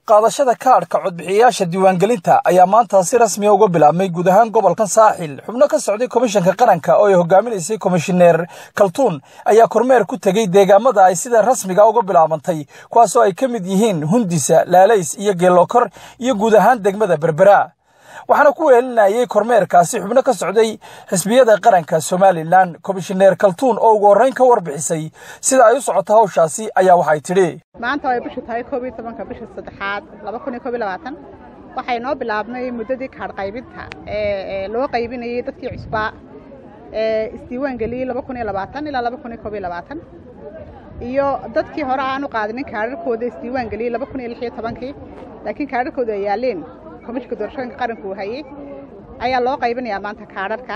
qaadashada kaadhka codbixiyayaasha diiwaangelinta ayaa maanta si rasmiya uga bilaabmay guud ahaan gobolkan saaxil xubno ka socday komishanka qaranka oo ay hogaaminaysay komishineer kaltuun ayaa kormeer ku tegey deegaamada ay sida rasmiga uga bilaabantay kuwaasoo ay ka mid yihiin hundisa laalays iyo geelokor iyo guud ahaan degmada berbera waxaana ku weelinayay kormeerkaasi xubno ka socday xisbiyada qaranka somalilan komishineer kaltuun oo ugu horrayn ka warbixisay sida ay u socoto hawshaasi ayaa waxay tidhi maanta way bishu tahay koob iyo tobanka bisha saddexaad laba kun iyo koob iyo labaatan waxay noo bilaabnay muddadii kaadh qaybinta ee loo qaybinayay dadkii cusbaa ee isdiiwaan geliyey laba kun iyo labaatan ilaa laba kun iyo koob iyo labaatan iyo dadkii hore aan u qaadinin kaadharkooda isdiiwaan geliyey laba kun iyo lix iyo tobankii laakiin kaadharkooda ay yaaleen komishinka doorashooyinka qaranku uu hayey ayaa loo qaybinayaa maanta kaadharka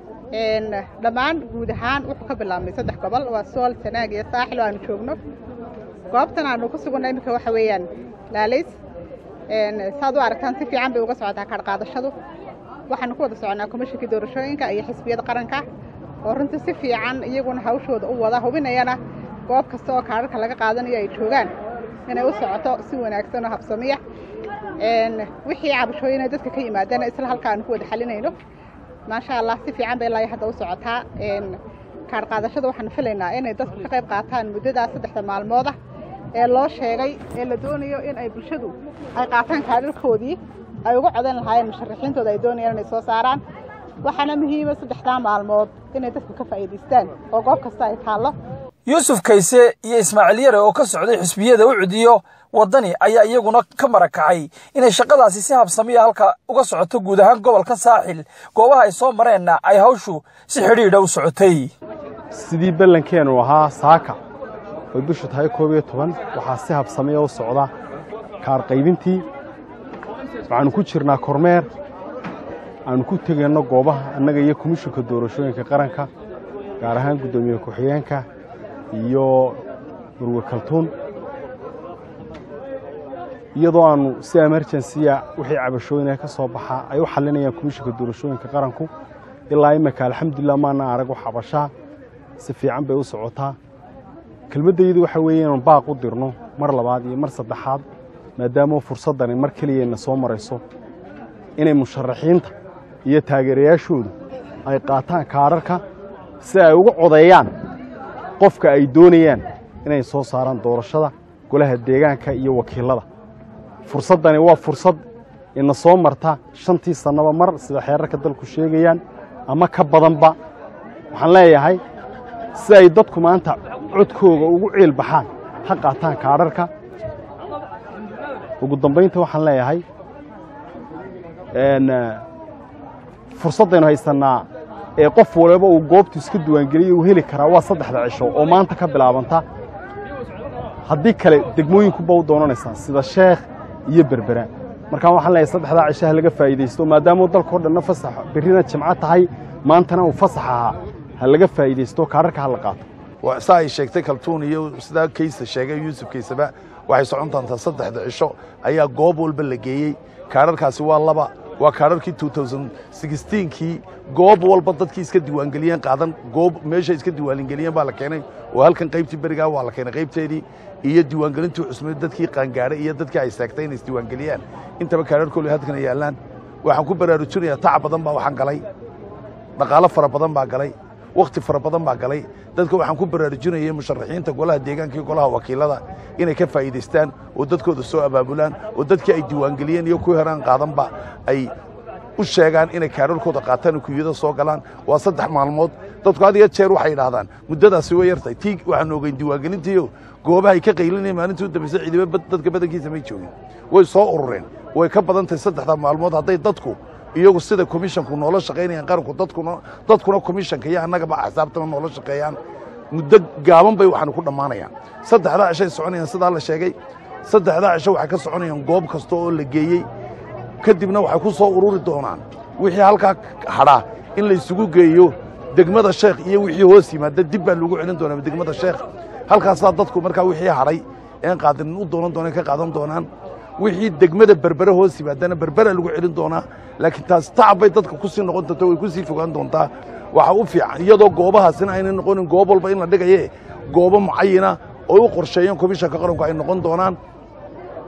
dhammaan guud ahaan wuxuu ka bilaabmay saddex gobol waa sool sanaag iyo saaxil oo aanu joogno goobtan aanu ku suganna iminka waxa weeyaan laalays saad u aragtaan si fiican bay uga socotaa kaadh qaadashadu waxaanu ku wada soconaa komishinkii doorashooyinka iyo xisbiyada qaranka oo runtii si fiican iyaguna hawshooda u wada hubinayana goob kasta oo kaadharka laga qaadanayo ay joogaan inay u socoto si wanaagsan oo habsamiya wixii cabashooyina dadka ka yimaadana isla halka aanu ku wada xalinayno maasha allah si fiican bay ilaa hadda u socotaa kaadh qaadashada waxaanu filaynaa inay dadku ka qayb qaataan muddadaas saddexda maalmooda ee loo sheegay ee la doonayo in ay bulshadu ay qaataan kaadharkoodii ay uga codan lahaayeen musharaxiintooda ay doonayaan inay soo saaraan waxaana muhiima saddexdaa maalmood inay dadku ka faa'iidaystaan oo goob kasta ay taallo yuusuf kayse iyo ismaaciil yare oo ka socday xusbiyada u cudiyo waddani ayaa iyaguna ka marakacay inay shaqadaasi si habsamiya halka uga socoto guud ahaan gobolka saaxil goobaha ay soo mareenna ay hawshu si xidhiidha u socotay sidii ballankeennu ahaa saaka oy bishu tahay koob iyo toban waxaa si habsamiya u socda kaar qaybintii waxaannu ku jirnaa kormeer aannu ku tegayno goobaha annaga iyo komishinka doorashooyinka qaranka gaar ahaan guddoomiye ku-xigeenka iyo murwe kaltuun iyadoo aannu si emerjensiya wixii cabashooyinee ka soo baxa ay u xallinayaan komishinka doorashooyinka qaranku ilaa imika alxamdulilah maana arag wax cabashaa si fiican bay u socotaa kelmaddaydu waxa weeye inaanu baaq u dirno mar labaad iyo mar saddexaad maadaama fursaddani mar keliyayna soo marayso inay musharaxiinta iyo taageerayaashoodu ay qaataan kaadharka si ay uga codeeyaan qofka ay doonayaan inay soo saaraan doorashada golaha deegaanka iyo wakiilada fursaddani waa fursad ina soo marta shantii sannaba mar sida xeerarka dalku sheegayaan ama ka badanba waxaan leeyahay si ay dadku maanta codkooga ugu ciil baxaan ha qaataan kaadharka ugu dambaynta waxaan leeyahay fursaddaynu haysannaa ee qof waliba uu goobtu iska diiwaangeliyey uu heli karaa waa saddexda cisho oo maanta ka bilaabanta haddii kale degmooyinkuba u doonanaysaa sida sheekh iyo berbera markaan waxaan leeyahay saddexdaa cishaha laga faa'iidaysto maadaamau dalkao dhanna fasax berrina jimco tahay maantana uu fasax ahaa ha laga faa'iidaysto kaadharka ha la qaato saa ay sheegtay kaltuun iyo sidaa kaysa sheegay yuusuf kaysaba waxay socon doontaa saddexda cisho ayaa goob walba la geeyey kaadharkaasi waa laba waa kaadharkii kii goob walba dadkii iska diiwaangeliyeen qaadan goob meeshay iska diiwaangeliyeen baa la keenay oo halkan qaybtii berigaa waa la keenay qaybteedii iyo diiwaangelintii cusmeed dadkii qaangaadhay iyo dadkii ay seegtay inay isdiiwaangeliyaan intaba kaadharkooli halkana yaallaan waxaan ku baraarujinayaa tac badan baa waxaan galay dhaqaalo fara badan baa galay wakhti fara badan baa galay dadka waxaan ku baraarujinayay musharaxiinta golaha deegaanka iyo golaha wakiilada inay ka faa'iidaystaan oo dadkooda soo abaabulaan oo dadkii ay diiwaangeliyeen iyo kuwii horaan qaadanba ay u sheegaan inay kaadharkooda qaataan oo kuyada soo galaan waa saddex maalmood dadku had iyo jeer waxay idhaahdaan muddadaasi way yartahay tii waxaanu ogeyn diiwaangelintiiyo goobahay ka qaylinaya maalintii u dambaysa ciidamo dadka badankiisa may joogin way soo urureen way ka badan tahay saddexda maalmood hadday dadku iyagu sida komishanku noola shaqaynayaan qaranku dadkuna dadkuna komishanka iyo annagaba axsaabtana noola shaqeeyaan muddo gaaban bay waxaanu ku dhammaanayaan saddexdaa cishay soconayaan sidaa la sheegay saddexdaa cisho waxay ka soconayaan goob kasta oo la geeyey kadibna waxay ku soo ururi doonaan wixii halkaa hadhaa in laysugu geeyo degmada sheekh iyo wixii hoos yimaada dib baa lagu celin doonaa degmada sheekh halkaasaa dadku markaa wixii hadhay een qaadanin u doonan doonaan ka qaadan doonaan wixii degmada berbere hoos yimaadana berbera lagu celin doonaa laakiin taas tacab bay dadka ku sii noqon doonta way ku sii fogaan doontaa waxaa u fiican iyadoo goobahaasina ayna noqonin goob walba in la dhigaye goobo mucayina oo u qorsheeyeen komishanka qaranku ay noqon doonaan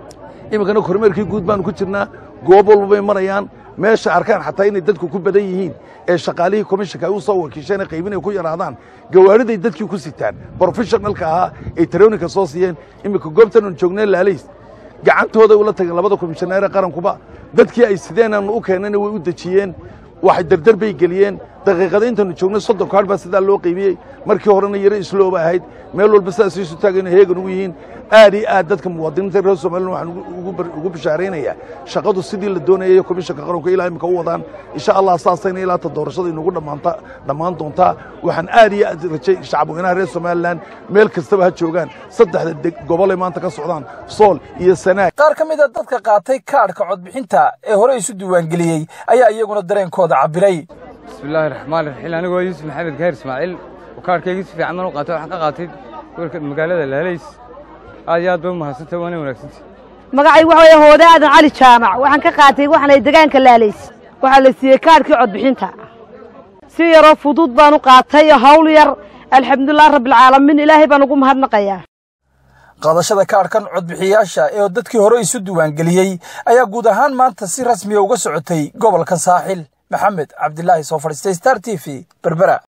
iminkana kormeerkii guud baanu ku jirnaa goob walba bay marayaan meesha arkaan xataa inay dadku ku badan yihiin ee shaqaalihii komishanka ay u soo wakiisheen ee qaybinay ku yaraadaan gawaariday dadkii ku sitaan brofessionalka ahaa ay tarooninka soo siiyeen iminka goobtan aanu joognay laalays gacantooday ula tageen labada komishaneere qarankuba dadkii ay sideen aanu u keennayna way u dejiyeen waxay dardar bay geliyeen daqiiqada intaanu joognay soddon kaadh baa sidaa loo qaybiyey markii horena yaro islooba ahayd meel walba sidaas isu taagayna heegan ugu yihiin aad iyo aad dadka muwaadiniinta reer somalilan waxaan ugu bishaaraynayaa shaqadu sidii la doonayay komishanka qaranku ilaa imika u wadaan insha allah saasayna ilaa ta doorashada inugu dhammaanta dhammaan doontaa waxaan aad iyo aad rajay shacabweynaha reer somalilan meel kastaba ha joogaan saddexda gobolay maanta ka socdaan sool iyo sanaag qaar ka mid a dadka qaatay kaadhka codbixinta ee hore isu diiwaangeliyey ayaa iyaguna dareenkooda cabbiray bismillaahi raxmaan raxiim anigoo yuusuf maxamed gaher ismaaciil oo kaarhkaygii si fiican baan u qaatay waxaan ka qaatay gobolka magaalada laalays aad iyo aad bay u mahadsantay waana wanaagsantay magacaygu waxa weeye hoode aadan cali jaamac waxaan ka qaatay waxaanay degaanka laalays waxaa la siiyey kaarhkii codbixinta si yaroo fudud baan u qaatay hawl yar alxamdulilah rabbilcaalamiin ilaahay baan ugu mahadnaqayaa qaadashada kaadhkan codbixiyaasha ee dadkii hore isu diiwaangeliyey ayaa guud ahaan maanta si rasmiya uga socotay gobolka saaxil maxamed cabdilaahi soo fadhiistay star t v berbera